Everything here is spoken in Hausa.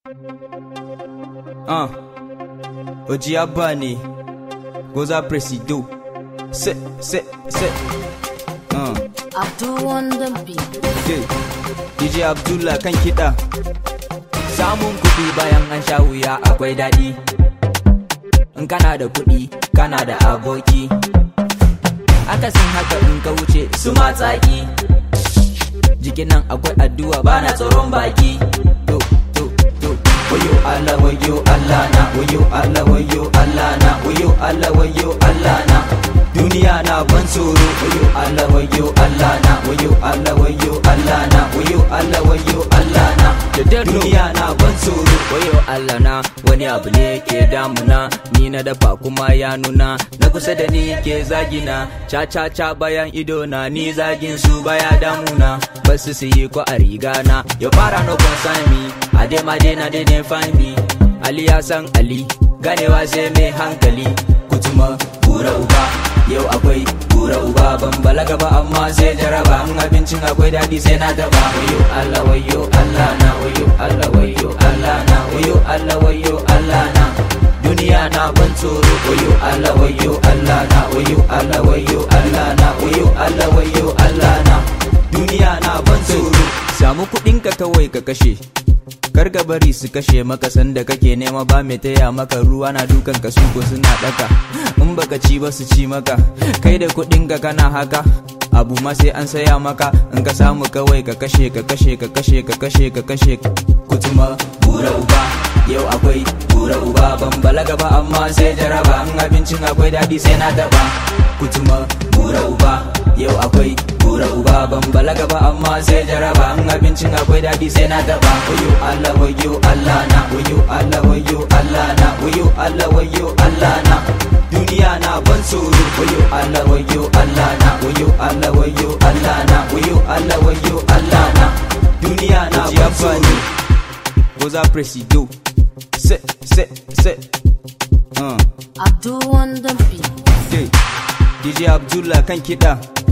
Ah, Oji Abba ne, Goza Presido, se, se, se. Ah, Abdul on the beat. yeah. DJ Abdullah kan kiɗa. Samun kuɗi bayan an sha wuya akwai daɗi. In kana da kuɗi, kana da aboki. Akasin haka in ka wuce su matsaki. Jikin nan akwai addu'a bana tsoron baki. To, to, to. Wayo Allah, wayo Allah na, wayo Allah, wayo Allah na, wayo Allah, wayo Allah na. Duniya na ban tsoro, wayo Allah, wayo Allah na, wayo Allah, wayo Allah na, wayo Allah, wayo Allah na. Duniya na ban tsoro, wayo Allah na, wani abu ne ke damuna, ni na dafa kuma ya nuna, na kusa da ni ke zagina, ca ca ca bayan ido na, ni zagin su baya damuna, basu su yi ko a riga na, ya fara no concern me, ade ma de na de ne find me, Ali ya san Ali, ganewa sai mai hankali, kutuma kura uba. yau akwai kura uba ban balaga ba amma sai jaraba in abincin akwai daɗi sai na taba wayo Allah wayo Allah na wayo Allah wayo Allah na wayo Allah wayo Allah na duniya na ban tsoro wayo Allah wayo Allah na wayo Allah wayo Allah na wayo Allah wayo Allah na duniya na ban tsoro samu kuɗin ka kawai ka kashe kar ka bari su kashe maka sanda kake nema ba mai taya maka ruwa na dukan ka suko suna daka in baka ci ba su ci maka kai da kuɗin ka kana haka abu ma sai an saya maka in ka samu kawai ka kashe ka kashe ka kashe ka kashe ka kashe kutuma bura uba yau akwai bura uba ban balaga ba amma sai jaraba in abincin akwai daɗi sai na taba kutuma bura uba yau akwai bura uba ban balaga ba amma sai jaraba in abincin akwai daɗi sai na taba wayo Allah wayo Allah na wayo Allah wayo Allah na wayo Allah wayo Allah na duniya na ban tsoro wayo Allah wayo Allah na wayo Allah wayo Allah na wayo Allah wayo Allah na duniya na Oji ban Abba tsoro ne, Goza Presido, se, se, se. Ah, Abdul on the beat. yeah. DJ Abdullah kan kiɗa.